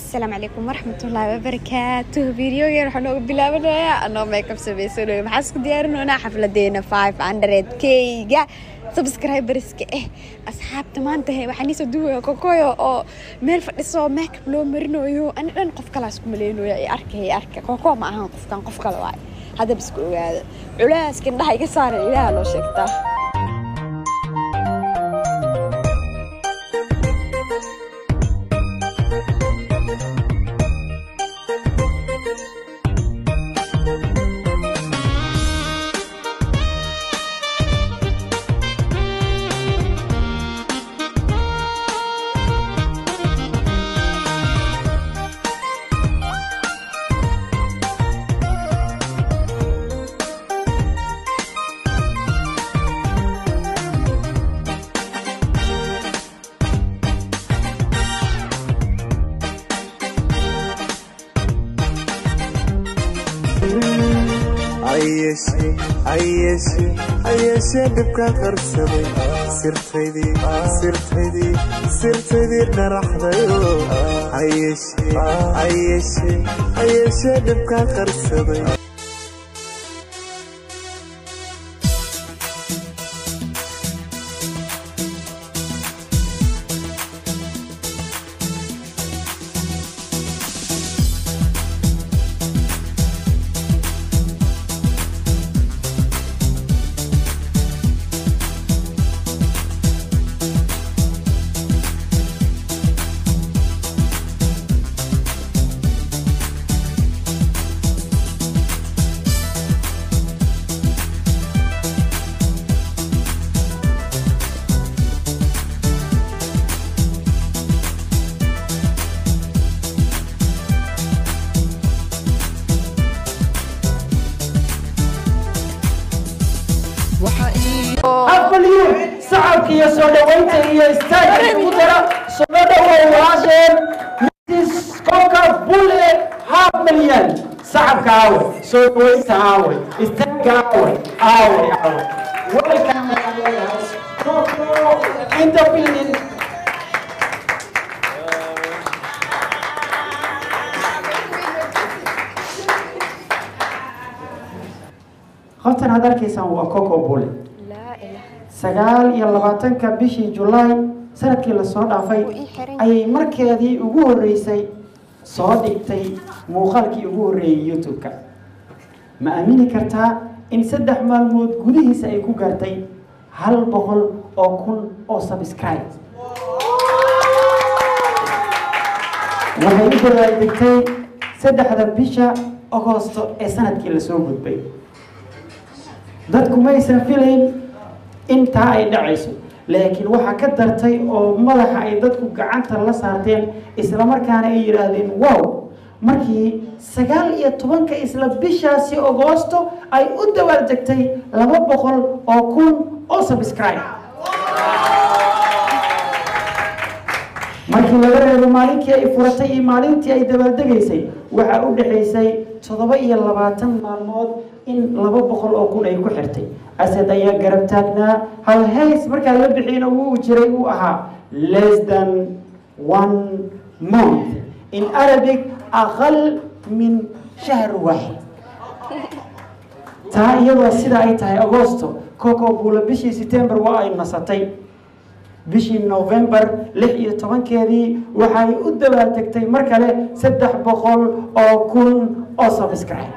asalaamu calaykum waraxmatullaahi wabarakaatuh videogan waxaa nooga bilaabanayaa anoo makeup samaysanayo maxaa isku diyaarinoonaa xafladeena five hundred k-ga subscriberska eh asxaabta maanta he waxaa niisoo duwaya kokoyo oo meel fadhiso makeup loo marinayo ani dhan qof kalaa isku maleynayo i arka i arka koko ma ahan qofkan qof kale waay haddaba isku ogaada culaaska indhaha iga saara ilaaha loo sheegtaa ayeshe dhibka qarsaday sirtaydii dharaxdayo ayeshe dhibka qarsaday afbalyu sacabka iyo soo dhawaynta iyo istaagka ugu dara soo dhawow walaasheen mrs koka bulle half milyan sacabka aawe soo dhawaynta aawe istaagka aawe aawe aawe welcome Coco in the building qoftan aad arkaysaan waa coco bulle laa ilaha sagaal iyo labaatanka bishii julaay sanadkii lasoo dhaafay Wuu ii xiran ayay markeedii ugu horreysay soo dhigtay muuqaalkii ugu horreeyey youtube-ka ma aamini kartaa in saddex maalmood gudihiisa ay ku gaartay hal boqol oo kun oo subscribe waxay u dadaaldegtay saddexda bisha agosto ee sanadkii lasoo gudbay dadku maysan filayn intaa ay dhacayso laakiin waxaa ka dartay oo madaxa ay dadku gacanta la saarteen islamarkaana ay yidhaahdeen wow markii sagaal iyo tobanka isla bishaasi agoosto ay u dabaaldegtay laba boqol oo kun oo subscribe markii laga reebo maalinkii ay furatay iyo maalintii ay dabaaldegaysay waxaa u dhexaysay toddoba iyo labaatan maalmood in laba boqol oo kun ay ku xirtay asad ayaa garab taagnaa hal hays markaa la bixiyna wuu jiray uu ahaa less than one month in arabic aqal min shahr waaxid taa iyadoo sida ay tahay agosto coco buula bishii september waa ay nasatay bishii november lix iyo tobankeedii waxay u dabaaldegtay mar kale saddex boqol oo kun oo subscribe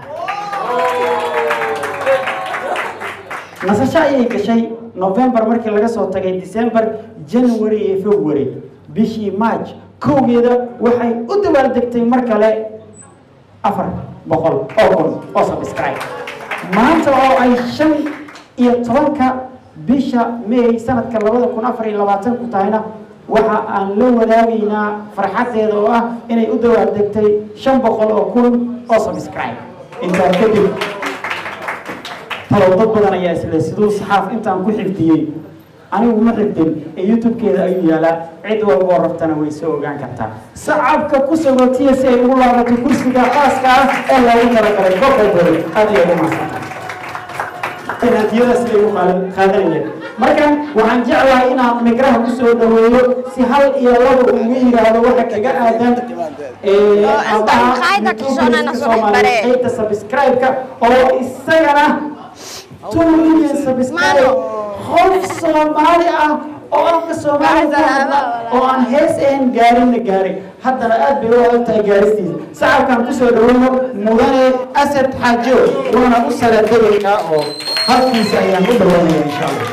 nasasho ayay gashay november markii laga soo tagay december january iyo february bishii march kowgeeda waxay u dabaaldegtay mar kale afar boqol oo kun oo subscribe maanta oo ay shan iyo tobanka bisha may sanadka labada kun afar iyo labaatan ku tahayna waxa aan la wadaagaynaa farxadeeda oo ah inay u dawaaldegtay shan boqol oo kun oo subscribe intaa kadib talow dad badan ayaa isle siduu saxaaf intaan ku xifdiyey anigu ma xifdin ee youtube-keeda ayuu yaalaa cid walboo rabtana way soo ogaan kartaa sacabka ku sagootiya si ay ugu laabato kursiga khaaska ah ee loogu talagalay kokoboy aad ayay u maasanta hadiyadaas ay u qaadanayeen markan waxaan jeclahay inaan migraha kusoo dhaweeyo si hal iyo laba ugu yiraahdo waxa kaga aadan ee, Oh, inta aabaha maqaayadda YouTuberska kashoonana soo Soomaaliyeed, bare. qaybta subscribe-ka oo isagana 2 million subscribe qof Soomaali ah oo afka Soomaali ku hadla oo aan hees ahayn gaarinna gaarin haddana aad bay u adag tahay gaaristiisa sacabkaan kusoo dhaweyno mudane asad xaajo waana u salaadayeynaa oo halkiisa ayaan u dhaweynaya insha allah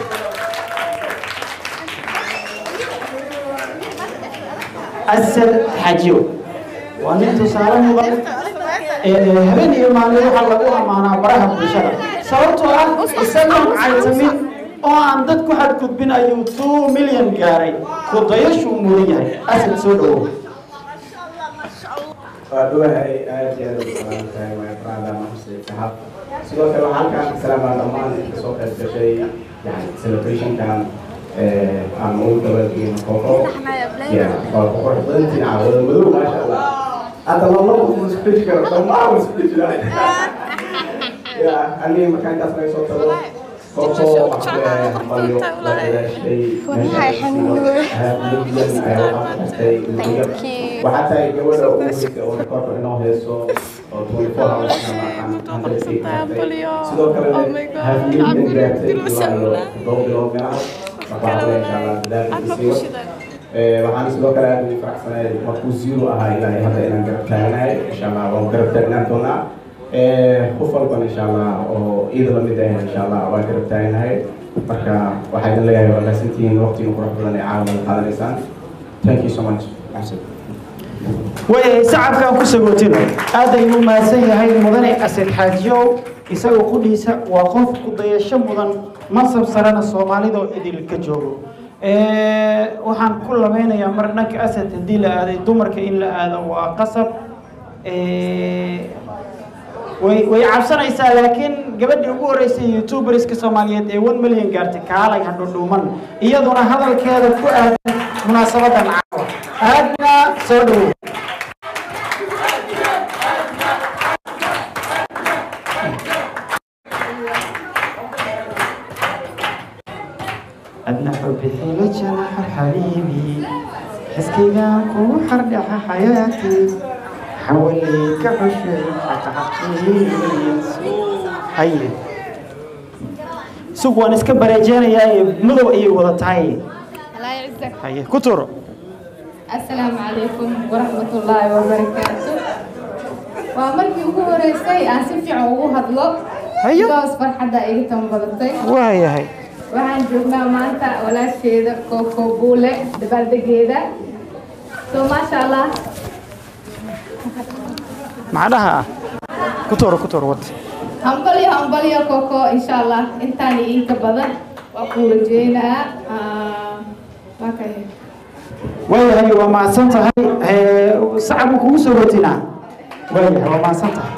asad xaajo waa nin tusaale mudan ee habeen iyo maalin waxaa lagu ammaanaa baraha bulshada sababtoo ah isagoon caytamin oo aan dad ku xadgudbin ayuu two milyan gaaray ku dayashuu mudan yahay asad soo dhawow waa dhawahay aad iyo aad u salaam tahay waa ibraada maxusid sahab sidoo kale waxaan halkaan ka salaamaa dhammaan inta soo qayb gashay yani celebrationkan ee aan ugu dabaalgeyn koko ya waa ku qurux badantiin caawada madow maasha allah hadda lama ku isbedeli karo dhammaan waa isbedeli jiraan ya aniga markaan intaas naga soo tago koko waxaa leeyahay balyo la dadaashay Wallahi xanuun. Thank you. waxaa tahay gabadha ugu horeysa oo rekoorka inoo heeso oo 24 hours sidoo kale hafiyada gaartay ilaa iyo todoba bilood meelaha waxaa kale insha allah dadaalkiisa sii wad Ee, waxaan sidoo kale aad ugu faraxsanahay markuu zero ahaa ilaa iyo hadda inaan garab taagnahay insha allah waan garab taagnaan doonaa Ee, qof walban insha allah oo iida lamid ah insha allah waan garab taagnahay marka waxaa idin leeyahay waa maasantihiin waqtiga qurux badan ee caawa wada qaadanaysaan thank you so much Maxsan. way sacabkaan ku sagootino aad ayuu u mahadsan yahay mudane asad xaajiyow isagoo qudhiisa waa qof ku dayasho mudan mansab sarena soomaalida oo idil ka joogo Ee, waxaan ku labeynayaa mar dhanka asad haddii la aaday dumarka in la aado waa qasab Ee, way way cabsanaysaa laakiin gabadhii ugu horeysay youtuberska soomaaliyeed ee 1 milyan gaartay kaalay hadho dhuuman iyaduna hadalkeeda ku aadan munaasabadan caawa aadna soo dhowow أدنى حبي حيلة جناح حبيبي حسكيغان كو حردح حياتي حوليك حشي حق حقيقي هاي سوق وان اسكا بريجانيا مدو اي ودا تاي الله يعزك هاي كتر السلام عليكم ورحمة الله وبركاته waa markii ugu horeysay aan si fiican ugu hadlo Hayo. doos farxadda iga tan badatay waayahay waxaan joognaa maanta walaasheeda kooko buule dabaaldegeeda so maasha allah macnaha kutoro kutoro wad hambalyo hambalyo kooko insha allah intaan iyo inka badan waa kuu rajeynaa Ah, waa kay waayahay waa mahadsan tahay Ee, sacabku kugu soo rotinaa waayahay waa mahadsan tahay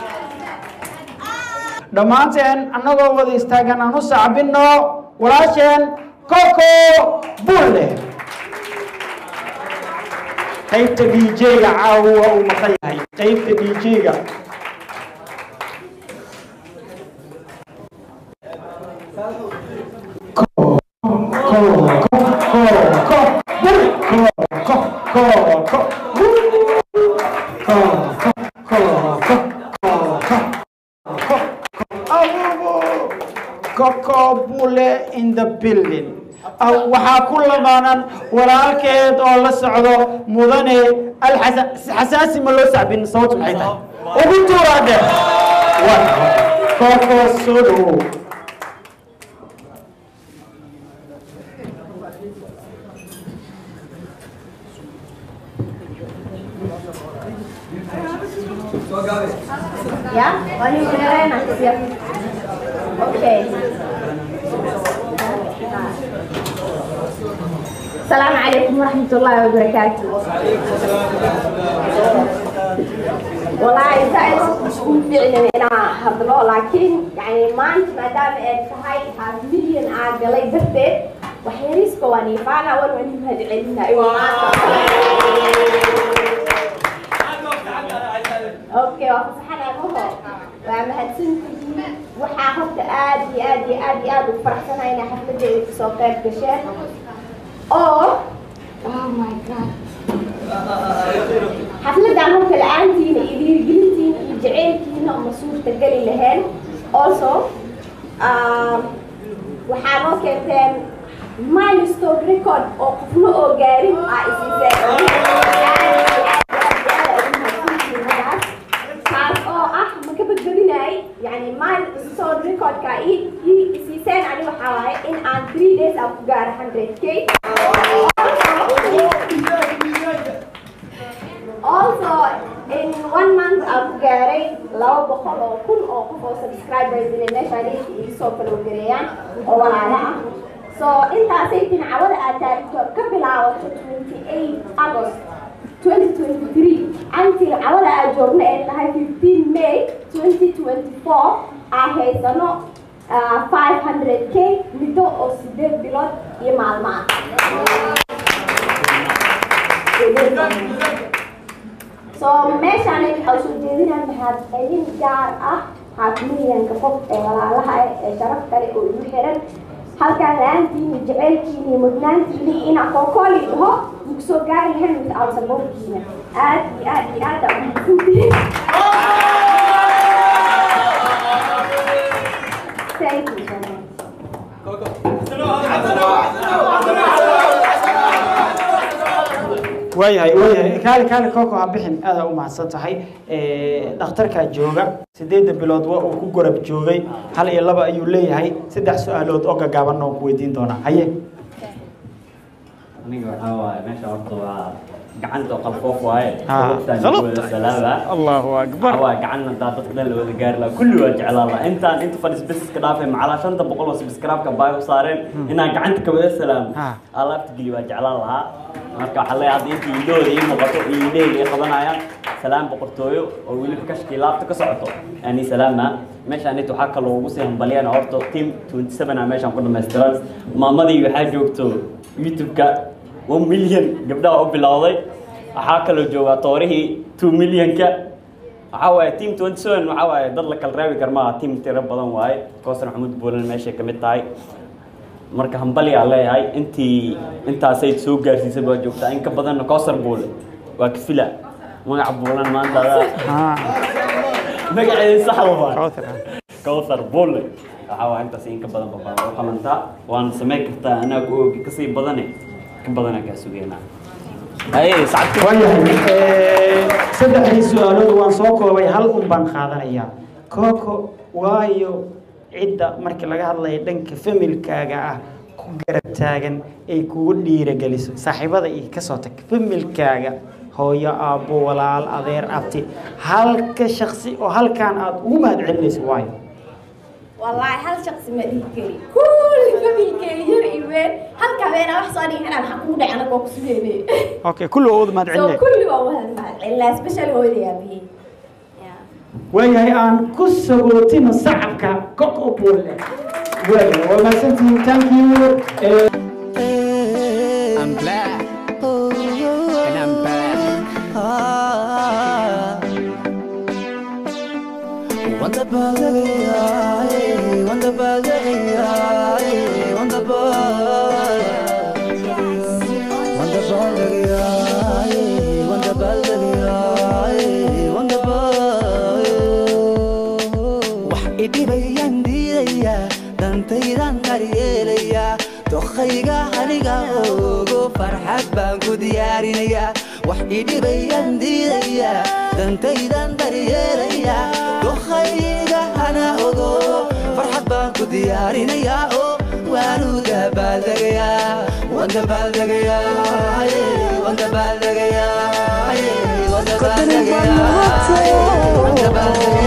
dhammaanteen annagoo wada istaagan aan u sacbinno walaasheen koko bulle qaybta dj-ga caawa waa uu maqan yahay qaybta dj-ga Coco Bule in the building. Ah, waxaa ku lamaanan walaalkeed oo la socdo mudane alxasa- xasaasi ma loo sacbin sababtu maxay tahay ugu tuuraade Coco soo dhawow Ya, Pani Helena, siap. Oke. Assalamualaikum warahmatullahi wabarakatuh. Wallahi saya isku ficilin inaan hadlo laakiin yani maanta maadaama ay tahay half million aan galay darteed waxyariiska waan iifaana wan waan mahad celinaa maanta okay waa fasaxanaa maho waa mahadsantihiin waxaa horta aad iyo aad iyo aad iyo aad ugu faraxsanahay inaa xafladeeda kasoo qayb gasheen oo oh my god xafladaan horta la-aantiina iyo dhiirigelintiina iyo jaceylkiina uma suurta geli lahayn also um, waxaa noo keenteen milestone record oo qofna oo gaarin aa isiseen taas oo ah ma ka badbadinay yani milestone recordka i isiiseen ani waxaa waaye in aan three days aan ku gaaro hundred k also in one month aan ku gaaray laba boqol oo kun oo qof oo subscribers inay meeshaan iisoo falowgareeyaan oo walaala ah so intaasay tincawada aad taagto ka bilaabato 28 august 2023 until cawada aad joogna ee tahay 15 may 2024 aan haysano uh, 500k muddo oo sideed bilood iyo maalmo ah so meeshaan waxaa soo jeedinaa maxaad celin gaar ah xaakimiyanka qof ee walaalaha ah ee sharaf kale oo igu xiran halkaan la-aantiina jaceylkiina iyo mudnaantiina iyo inaa kookooli dhaho muku soo gaari lahayn without supportkiina aad iyo aad iyo aad aa umahadsantihiin thank you so much waayahay waayahay kaali kaali kooko ha bixin aada u mahadsan tahay dhakhtarkaa jooga sideedda bilood waa uu ku gorab joogay hal iyo laba ayuu leeyahay saddex su-aalood oo gagaabanna oo ku weydiin doonaa haye aniga waxaa waaye meesha horta waa gacanta oo qalfoof waaye Ah, Sababtaan qalab. ku wada salaama allahu akbar waxaa waaye gacan hadaa dadka dhan la wada gaari lahaa kulli waa jeclaan lahaa intaan inta fadhis businesska dhaafay macalaa shanta boqol oo subscribe-ka baay u saareen inaan gacanta ka wada salaamo Ah. alaabta geli waa jeclaan lahaa marka waxaa leeyahay hadda inta iidhooda ii muuqato iyo iidheyga ay qabanayaan salaam boqortooyo oo weliba kashkii laabta ka socoto ani salaama meeshaan inta waxaa kaloo ugu sii hambaliyana horta team 27 a meeshaan ku dhamaystiran maamadii waxaa joogto youtube-ka 1 milyan gabdhaha u bilowday waxaa kaloo joogaa toorihii 2 milyanka waxaa waaye team 27 waxaa waaye dad la kala reebi karmaa team tiro badan waaye koosar maxamuud buulan meeshay ka mid tahay marka hambali aan leeyahay intii intaasay soo gaarsiisay baa joogtaa in ka badanna koosar buule waa kafila magaca buulan maanta adaa magaceeda saxda waa kowsar bulle waxaa waa intaas in ka badan babaa u qalantaa waana samayn kartaa anaa ku oogi kasii badane ka badanaa kaa sugeynaa aye sacadka waayahay saddexdii su-aalood waan soo koobay hal un baan qaadanayaa kooko waayo cidda markii laga hadlayo dhanka familkaaga ah ku garab taagan ay kugu dhiirageliso saaxiibada iyo kasoo tag familkaaga hooyo aabbo walaal adeer abti halka shaksi oo halkaan aad ugu mahad celinayso waayo والله هل شخص ما ذكري كل فمي كير إيمان هل كمان أنا صاري أنا محكوم أنا بوكس بيبي okay kulli oo mahad so celinay كل ما هو هالمال إلا سبيشال هو اللي أبيه waayahay aan ku sagootino sacabka kok oo buulle waayahay waa mahadsantihiin thank you Eh, I'm black. And I'm back. Wonder Wonder Wonder wax idhibayaan diidayaa dantaydan daryeelayaa dokhayga aniga ogo farxad baan ku diyaarinayaa wax idhibayaan diidayaa dantaydan daryeelayaa dokhayga ana ogo farxad baan ku diyaarinayaa oo waanu dabaaldegayaa waan dabaaldegayaa waan dabaaldegayaa waan dabaaldegayaa waan dabaaldegayaa